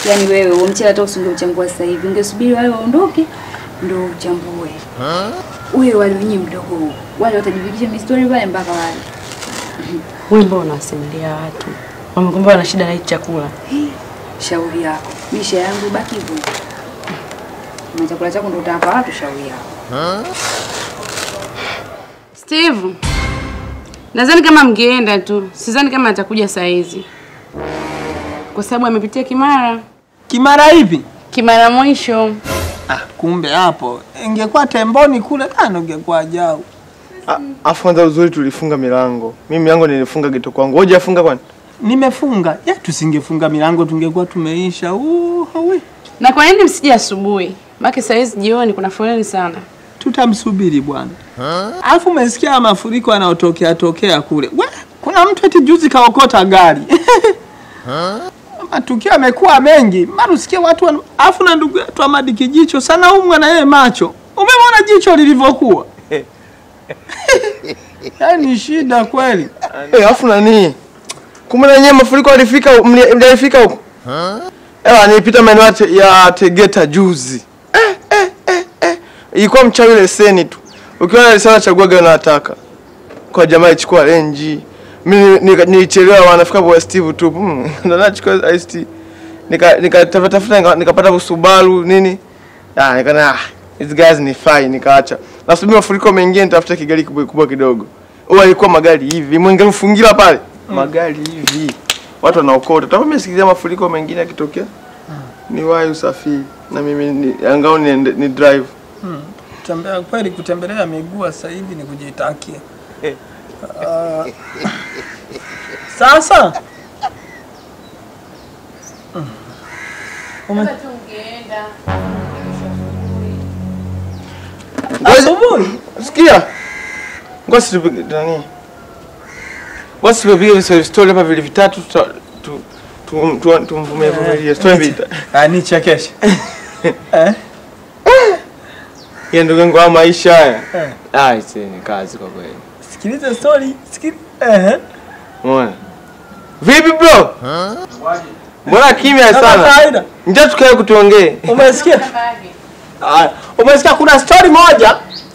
Yaani wewe huo mchele hata usingeuchambua sasa hivi, ungesubiri wale waondoke ndo uchambue. Ule wale wenye mdogo huo. Wale watajivikisha mistori pale mpaka wale. Wewe mbona unawasimulia watu? Wamekwambia wana shida na hiki chakula. Hii, Shauri yako. Misha yangu baki hivyo. Na chakula chako ndo utawapa watu shauri yako. Steve. Nadhani kama mngeenda tu, sidhani kama atakuja saa hizi. Kwa sababu amepitia Kimara. Kimara hivi? Kimara mwisho. Ah, kumbe hapo ingekuwa temboni kule tano ingekuwa jau. A- Afu kwanza uzuri tulifunga milango. Mimi milango nilifunga geto kwangu. Wewe hujafunga kwani? Nimefunga. Ya tusingefunga milango tungekuwa tumeisha. Uh, hawi. Na kwa nini msije asubuhi? Maana saa hizi jioni kuna foleni sana. Tutamsubiri bwana. Alafu umesikia mafuriko yanayotokea tokea kule. We, kuna mtu eti juzi kaokota gari. Matukio yamekuwa mengi. Mara usikie watu wana... Alafu na ndugu yetu Amadi Kijicho sana umwa na yeye macho. Umemwona jicho lilivyokuwa? Yaani shida kweli. Eh, afu nani? Kumbe na nyewe mafuriko yalifika mli- mlifika huko? Eh, nilipita maeneo ya Te- ya Tegeta juzi. Eh, eh, eh, eh. Ilikuwa mchawi leseni tu. Ukiona leseni chagua gari unataka. Kwa jamaa ichukua renji. Mimi nika- nilichelewa wanafika kwa Steve tu. Mm, ndo nachukua IST. Nika nikatafuta tafuta nika- nikapata Subaru nini? Ah, nikana ah, these guys ni fine nikaacha. Nasubiri mafuriko mengine nitafuta kigari kubwa kubwa kidogo. Huwa ilikuwa magari hivi, mwenge mfungira pale. Magari hivi. Watu wanaokota. Tapo mimi sikizia mafuriko mengine yakitokea. Ni wahi usafiri na mimi ni angao ni, ni drive. Tembea kweli, kutembelea miguu sasa hivi ni kujitakia. Ah, sasa Mm. Ume- asubuhi Sikia. Ngoja tupige nani? Ngoja tupige hizo story hapa vile vitatu tuta- tu tu tu tumvume vumilie story vita. Ah, nichekeshe. Eh? Ya ndugu yangu haya maisha haya. Eh. Ah, ise ni kazi kwa kweli. Sikiliza story, sikiliza. Eh. Umeona? Vipi bro? Mbona kimya Kama sana? kawaida. Njoo tukae kutuongee. Umesikia? Haya, umesikia kuna story moja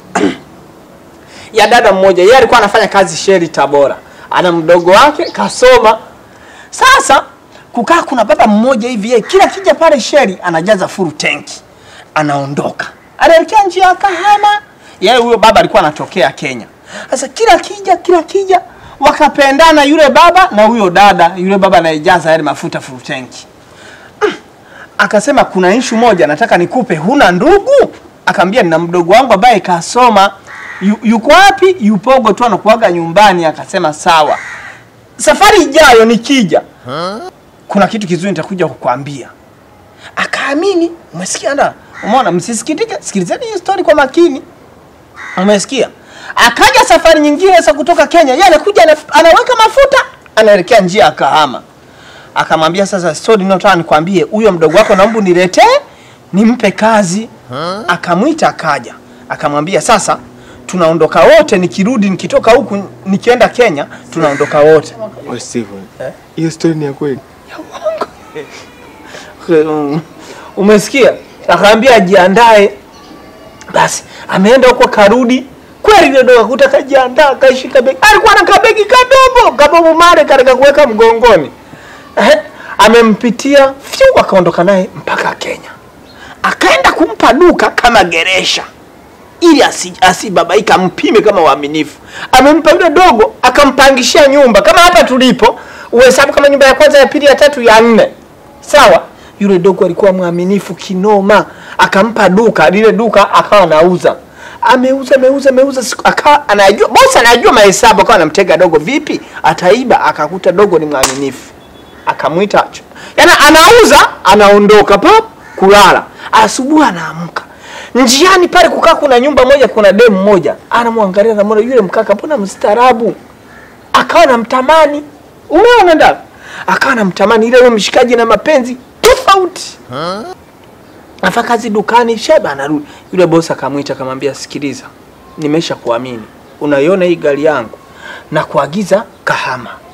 ya dada mmoja, yeye alikuwa anafanya kazi sheri Tabora, ana mdogo wake kasoma. Sasa kukaa kuna baba mmoja hivi, yeye kila kija pale sheri anajaza full tanki, anaondoka, anaelekea njia ya Kahama. Yeye huyo baba alikuwa anatokea Kenya. Sasa kila kija kila kija wakapendana, yule baba na huyo dada, yule baba anayejaza yale mafuta full tanki akasema kuna ishu moja nataka nikupe, huna ndugu? Akaambia nina mdogo wangu ambaye kasoma. Yu, yuko wapi? Yupogo tu anakuaga nyumbani. Akasema sawa, safari ijayo nikija, kuna kitu kizuri nitakuja kukwambia. Akaamini. Umesikia nda? Umeona, msisikitike, sikilizeni hii story kwa makini. Umesikia? Akaja safari nyingine sasa kutoka Kenya, yeye anakuja ana- anaweka mafuta, anaelekea njia ya Kahama akamwambia sasa, story ninayotaka nikwambie, huyo mdogo wako naomba niletee nimpe kazi. Akamwita akaja, akamwambia sasa tunaondoka wote, nikirudi nikitoka huku nikienda Kenya tunaondoka wote. Wewe Steve. Hiyo story ni ya kweli. Um, Umesikia? Akaambia ajiandae. Basi ameenda huko karudi kweli, ile ndo akakuta kajiandaa, kaishika begi. Alikuwa na kabegi kadogo kabobu mare katika kuweka mgongoni. Ehe, amempitia fyu, akaondoka naye mpaka Kenya, akaenda kumpa duka kama geresha ili asi- asibabaika, ampime kama uaminifu. Amempa yule dogo, akampangishia nyumba kama hapa tulipo, uhesabu kama nyumba ya kwanza, ya pili, ya tatu, ya nne, sawa. Yule dogo alikuwa mwaminifu kinoma, akampa duka, lile duka akawa anauza ameuza ameuza ameuza, siku- akawa anajua bosi, anajua mahesabu, akawa anamtega dogo, vipi ataiba, akakuta dogo ni mwaminifu akamwita yaani anauza anaondoka pap kulala asubuhi anaamka njiani pale kukaa kuna nyumba moja kuna demu moja anamwangalia anamwona yule mkaka mbona mstaarabu akawa namtamani umeona nda akawa namtamani ile yule mshikaji na mapenzi tofauti afa kazi dukani sheba anarudi yule bosi akamwita akamwambia sikiliza nimesha kuamini unaiona hii gari yangu na kuagiza kahama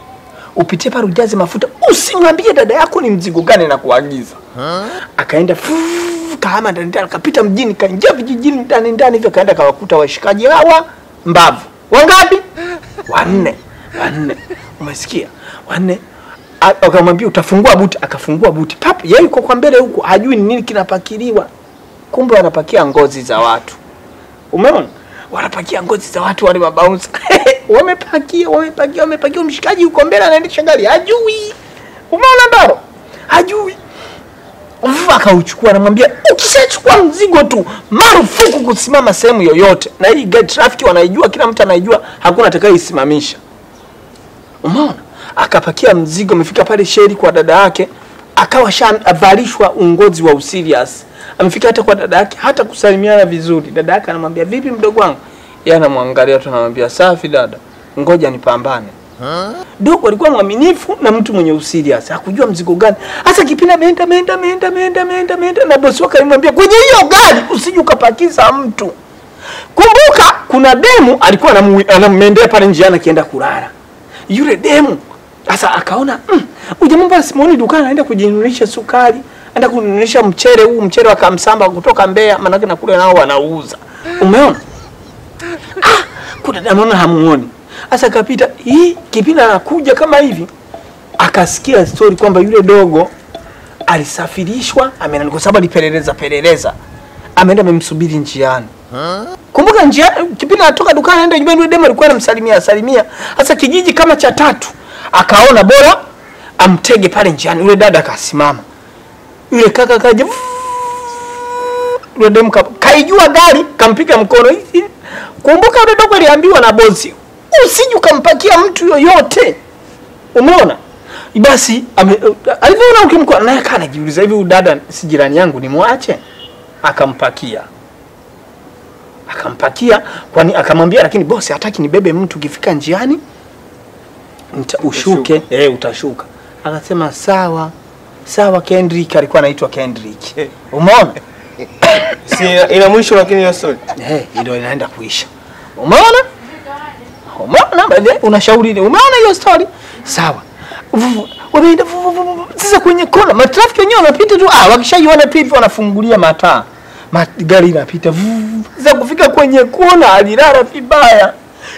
upitie pale ujaze mafuta, usimwambie dada yako ni mzigo gani na kuagiza. Akaenda fuu, kahama ndani ndani, akapita mjini, kaingia vijijini ndani ndani hivyo, kaenda kawakuta washikaji hawa mbavu wangapi? Wanne, wanne. Umesikia? Wanne. A- Akamwambia utafungua buti, akafungua buti pap, yeye yuko kwa mbele huko, hajui ni nini kinapakiliwa, kumbe wanapakia ngozi za watu. Umeona? Wanapakia ngozi za watu wale mabounce. wamepakia, wamepakia, wamepakia. Mshikaji yuko mbele anaendesha gari, hajui. Umeona ndaro? Hajui. Ufu akauchukua anamwambia ukishachukua mzigo tu marufuku kusimama sehemu yoyote. Na hii gari traffic wanaijua, kila mtu anaijua, hakuna atakayeisimamisha. Umeona? Akapakia mzigo, amefika pale sheri kwa dada yake, akawa shavalishwa ungozi wa userious. Amefika hata kwa dada yake, hata kusalimiana vizuri. Dada yake anamwambia vipi, mdogo wangu? Yeye anamwangalia tu, anamwambia safi dada, ngoja nipambane. Dogo alikuwa mwaminifu na mtu mwenye userious, hakujua mzigo gani. Hasa kipindi ameenda ameenda ameenda ameenda ameenda ameenda, na bosi wake alimwambia kwenye hiyo gari usije ukapakiza mtu. Kumbuka kuna demu alikuwa anamu- anamendea pale njiani akienda kulala. Yule demu sasa akaona mm, huyu jamaa mbona simuoni dukani anaenda kujinunulisha sukari, anaenda kununulisha mchele huu mchele wa Kamsamba kutoka Mbeya, maanake na kule nao wanauza. Umeona? Ah, kuna demu anaona hamuoni. Sasa kapita hii kipindi anakuja kama hivi akasikia story kwamba yule dogo alisafirishwa ameenda kwa sababu alipeleleza peleleza ameenda amemsubiri njiani kumbuka njia kipindi anatoka dukani anaenda nyumbani yule demu alikuwa anamsalimia salimia sasa kijiji kama cha tatu akaona bora amtege pale njiani yule dada akasimama yule kaka kaja yule demu ka, kaijua gari kampiga mkono Hi- hi- kumbuka yule dogo aliambiwa na bosi usije ukampakia mtu yoyote umeona basi ame- alivyoona ukimkoa naye kaa anajiuliza hivi huyu dada si jirani yangu nimwache akampakia akampakia kwani akamwambia lakini bosi hataki nibebe mtu ukifika njiani nita, ushuke eh utashuka akasema sawa sawa Kendrick alikuwa anaitwa Kendrick umeona Si ina, ina mwisho lakini hiyo story. eh ndio inaenda kuisha umeona umeona baadaye unashauri ni umeona hiyo story sawa Vuvu, wameenda vuvu, vuvu, vuvu. sasa kwenye kona matrafiki wenyewe wanapita tu ah wakishaiona pipi wanafungulia mataa Ma, gari inapita vuvu. sasa kufika kwenye kona alilala vibaya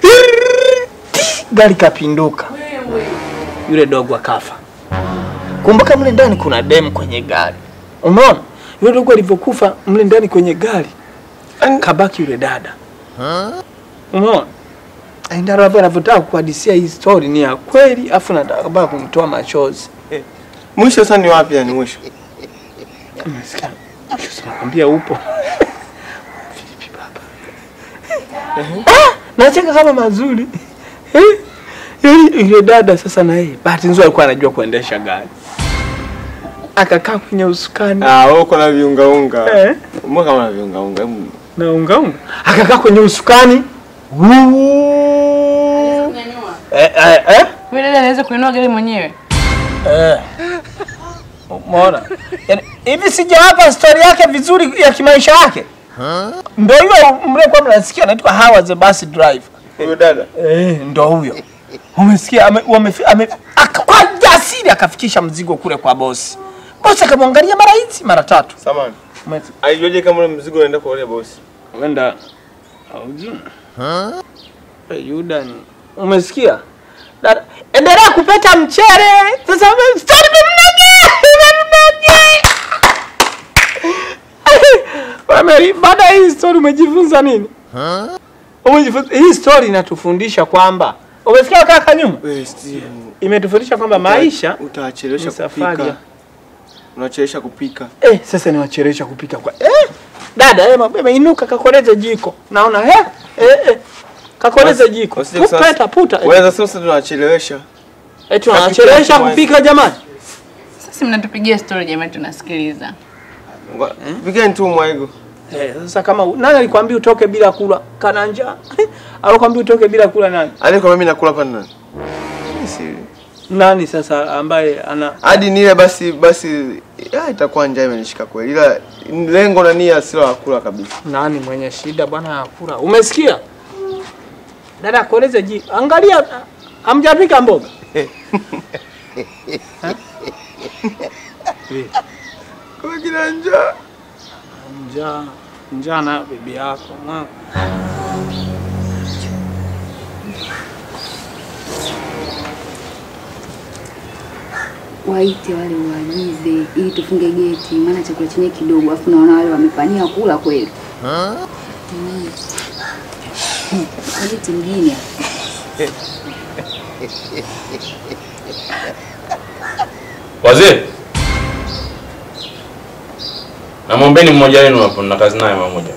gari kapinduka yule dogo akafa kumbuka mle ndani kuna dem kwenye gari umeona yule dogo alivyokufa mle ndani kwenye gari kabaki yule dada umeona Ndaro hapa anavyotaka kuhadisia hii story ni ya kweli, afu nataka baba kumtoa machozi. Mwisho sasa ni wapi yani mwisho? Umesikia? Sasa nakwambia upo. Vipi baba? Ah, nacheka kama mazuri. Eh? Yaani yule dada sasa na yeye bahati nzuri alikuwa anajua kuendesha gari. Akakaa kwenye usukani Ah, wewe uko na viunga unga. eh, Mbona kama na viunga unga? Hebu na unga unga. Akakaa kwenye usukani. Wuu. Eh, eh, eh? Yule dada anaweza kuinua gari mwenyewe. Eh. Umeona? Yaani hivi sijawapa story yake vizuri ya kimaisha yake. Ndio hiyo mlikuwa mnasikia anaitwa Howard the bus driver. huyo dada. Eh, ndio huyo. Umesikia ame, wamefi- ame, aka, kwa jasiri akafikisha mzigo kule kwa bosi. Bosi akamwangalia mara hizi mara tatu. Samani. Ume- Alijuaje kama ule mzigo unaenda kwa ule bosi? Wenda haujui. Eh, Yuda ni umesikia? Dada, endelea kupeta mchere. Sasa ame- story imemnogea, imemnogea. Wame- Baada ya hii story umejifunza nini? Umejifunza hii story inatufundisha kwamba umesikia kaka nyuma? Wewe Steve. Imetufundisha kwamba maisha utachelewesha ni safari. kupika. Unachelewesha kupika. Eh, sasa niwachelewesha kupika kwa eh, dada eh, mabebe inuka kakoleze jiko. Naona eh, eh, eh. Kakoleze Basi, jiko. usije kusema- Peta puta. Eh, Wewe sasa tunachelewesha. eh, tunawachelewesha Hakika kupika jamani. Sasa mnatupigia story jamani, tunasikiliza. Ngo- Pikeni tu mwaigo. Eh, sasa kama u- nani alikwambia utoke bila kula? Kana njaa. Alikwambia utoke bila kula nani? Alikwambia mimi nakula hapa nani? Mimi si- Nani sasa ambaye ana Hadi nile basi basi ya, itakuwa njaa imenishika kweli. Ila lengo na nia sio la kula kabisa. nani mwenye shida bwana ya kula? Umesikia? Dada kueleze ji. Angalia hamjapika mboga. Kwa kina njaa. Njaa, njaa na bibi yako. mwa. Waite wale waagize ili tufunge geti, maana chakula chenye kidogo, afu naona wale wamepania kula kweli. Mm. Geti mjini Wazee, namwombeni mmoja wenu hapo, na kazi naye mara moja.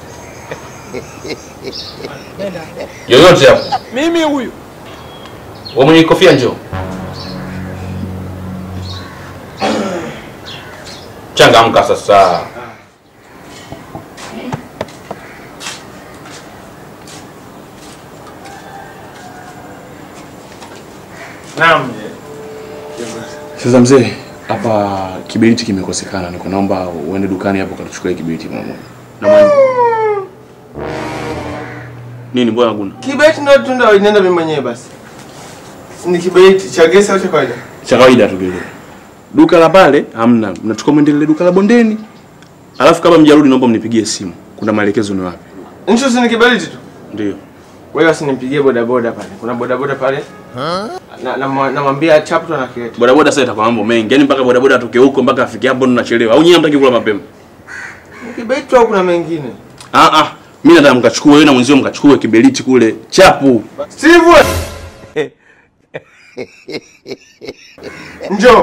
Yoyote hapo, Mimi huyu. wewe mwenye kofia njoo. Changamka sasa. Naam. Sasa mzee, hapa kiberiti kimekosekana, niko naomba uende dukani hapo ukachukue kiberiti mara moja. Na mwana. Nini mbona kuna? Kibeti ndo tunda inaenda mimi mwenyewe basi. Ni kibeti cha gesi au cha kawaida? Cha kawaida tu kile. Duka la pale hamna, mnachukua mwende lile duka la bondeni. Alafu kama mjarudi naomba mnipigie simu. Kuna maelekezo ni wapi? Ncho si ni kibeti tu. Ndio. Wewe usinipigie boda boda pale. Kuna boda boda pale. Na na namwambia chapto na kileta. Boda boda sasa itakuwa mambo mengi. Yaani mpaka boda boda atoke huko mpaka afike hapo ndo nachelewa. Au nyinyi hamtaki kula mapema? Kibeti au kuna mengine? Ah ah. Mimi nataka mkachukue wewe na mwenzio mkachukue kiberiti kule chapu. Steve! Njoo.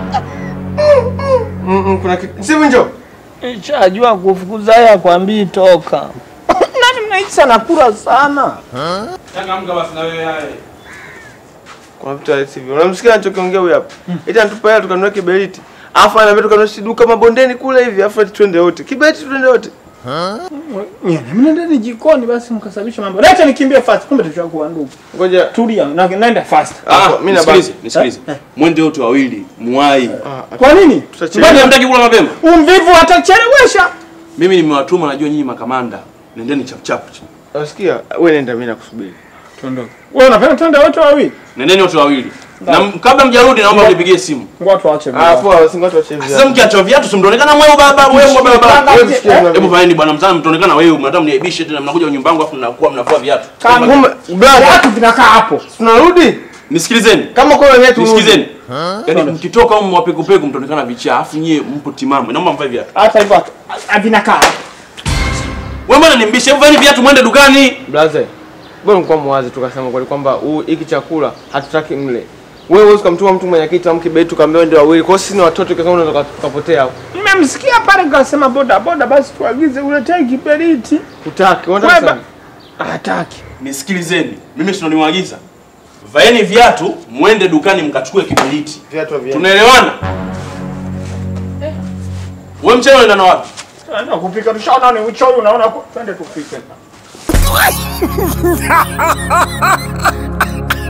Mm, mm, kuna kitu. Steve njoo. Nishajua kufukuza ya kwambii toka. Nani mnahisi anakula sana? Changamka basi na wewe yale. Kuna vitu ya Steve. Unamsikia anachokiongea huyu hapa? Eti anatupa hela tukanunua kiberiti. Alafu anaambia tukanunua si duka mabondeni kule hivi, alafu eti twende wote. Kiberiti twende wote. Nyie mnaendeni jikoni basi mkasababisha mambo. Leta nikimbie fast, kumbe tushakuwa ndugu. Ngoja. Tulia, na naenda fast. Ah, mimi na nisikilize, nisikilize. Mwende wote wawili, muwai. Kwa nini? Tutachelewa. Mbona hamtaki kula mapema? Umvivu atachelewesha. Mimi nimewatuma, najua nyinyi makamanda. Nendeni chap chap. Unasikia? Wewe nenda mimi nakusubiri. Tuondoke. Wewe unapenda twende wote wawili? Nendeni wote wawili. Na m- kabla mjarudi naomba mnipigie simu. Ngoja tuache. Ah, poa, usingoje tuache hivi. Sasa mkiacha viatu si mtaonekana mweu baba, mweu baba. Wewe msikie mimi. Hebu fanyeni bwana mzana mtaonekana wewe, mnataka mniaibishe tena mnakuja nyumba yangu afu mnakuwa mnavua viatu. Kumbe brother, Watu vinakaa hapo. tunarudi? Nisikilizeni. Kama kwa wenyewe turudi. Nisikilizeni. Yaani mkitoka huko mwapekupeku mtaonekana vichaa, afu nyie mpo timamu. Naomba mvae viatu. Hata hivyo hatu- havinakaa hapo. Wewe mbona nimbishe? Hebu vaeni viatu mwende dukani. Brother, bora mkuwa mwazi tukasema kweli kwamba huu hiki chakula hatutaki mle. Wewe huwezi kumtuma mtu mwenye kitu amke beti tukamwambia ndio wawili. Kwa hiyo sisi ni watoto kwa sababu unaweza tukapotea hapo. Mmemsikia pale kasema boda boda basi tuagize uletee kiberiti. Utaki, unataka Wewe sana. ba- hataki. Nisikilizeni. Mimi si ndo nimewaagiza. Vaeni viatu, mwende dukani mkachukue kiberiti. Viatu vya. Tunaelewana? Wewe mchana unaenda na wapi? Tunaenda kupika tushaona ni uchoyo unaona kwa- twende tupike.